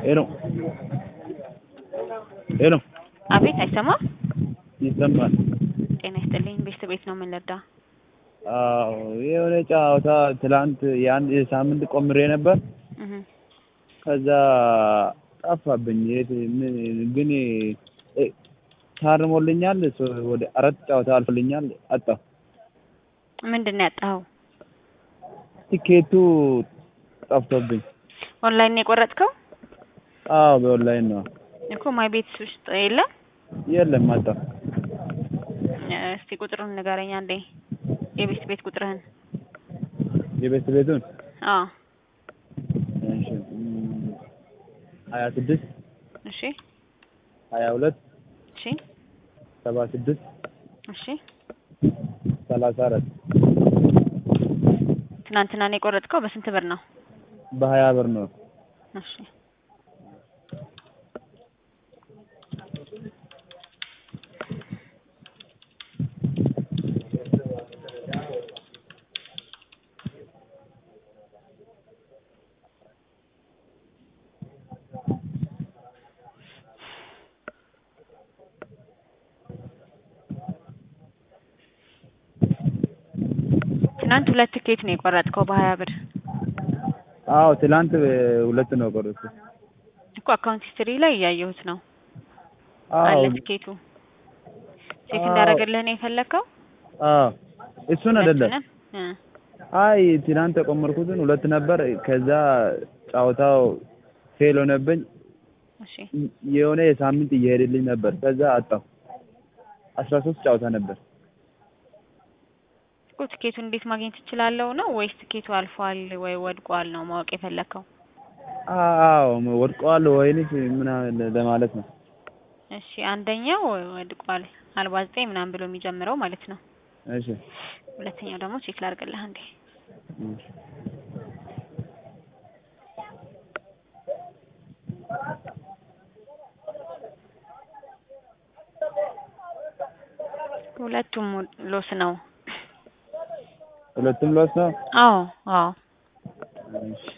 ሄሎ ሄሎ አቤት፣ አይሰማም? ይሰማል? ጤና ይስጥልኝ። ቤት ቤት ነው የምንረዳ? አዎ የሆነ ጨዋታ ትላንት የአንድ ሳምንት ቆምሬ ነበር። እህ ከዛ ጠፋብኝ። የት ምን ግን እ ታርሞልኛል። ሶ- ወደ አራት ጨዋታ አልፎልኛል። አጣሁ። ምንድን ነው ያጣኸው? ቲኬቱ ጠፍቶብኝ። ኦንላይን ነው የቆረጥከው? አዎ በኦንላይን ነው። እኮ ማይ ቤት ውስጥ የለም። የለም አጣሁ። እስቲ ቁጥሩን ንገረኝ አንዴ፣ የቤት ቤት ቁጥርህን። የቤት ቤቱን አዎ እሺ እም፣ ሀያ ስድስት እሺ ሀያ ሁለት እሺ ሰባ ስድስት እሺ። ሰላሳ አራት ትናንትና ነው የቆረጥከው? በስንት ብር ነው? በሀያ ብር ነው። እሺ ትናንት ሁለት ትኬት ነው የቆረጥከው በሀያ ብር አዎ ትላንት ሁለት ነው ቆረጥኩት። እኮ አካውንት ሂስትሪ ላይ እያየሁት ነው አዎ አለ ትኬቱ። ቼክ አዎ። እንዳደረገልህ ነው የፈለግከው? አዎ እሱን አይደለም። ሁለቱንም? እ አይ ትናንት የቆመርኩትን ሁለት ነበር። ከዛ ጨዋታው ፌል ሆነብኝ። እሺ የሆነ የሳምንት እየሄደልኝ ነበር። ከዛ አጣሁ። አስራ ሶስት ጨዋታ ነበር። እኮ ትኬቱን እንዴት ማግኘት እችላለሁ ነው ወይስ ትኬቱ አልፏል ወይ ወድቋል ነው ማወቅ የፈለግከው? አዎ ወድቀዋል ወይንስ ምናምን ለማለት ነው። እሺ አንደኛው ወድቋል አርባ ዘጠኝ ምናምን ብሎ የሚጀምረው ማለት ነው። እሺ ሁለተኛው ደግሞ ቼክ ላድርግልህ አንዴ። እሺ። ሁለቱም ሎስ ነው። ሁለቱም ሎስ ነው። አዎ አዎ እሺ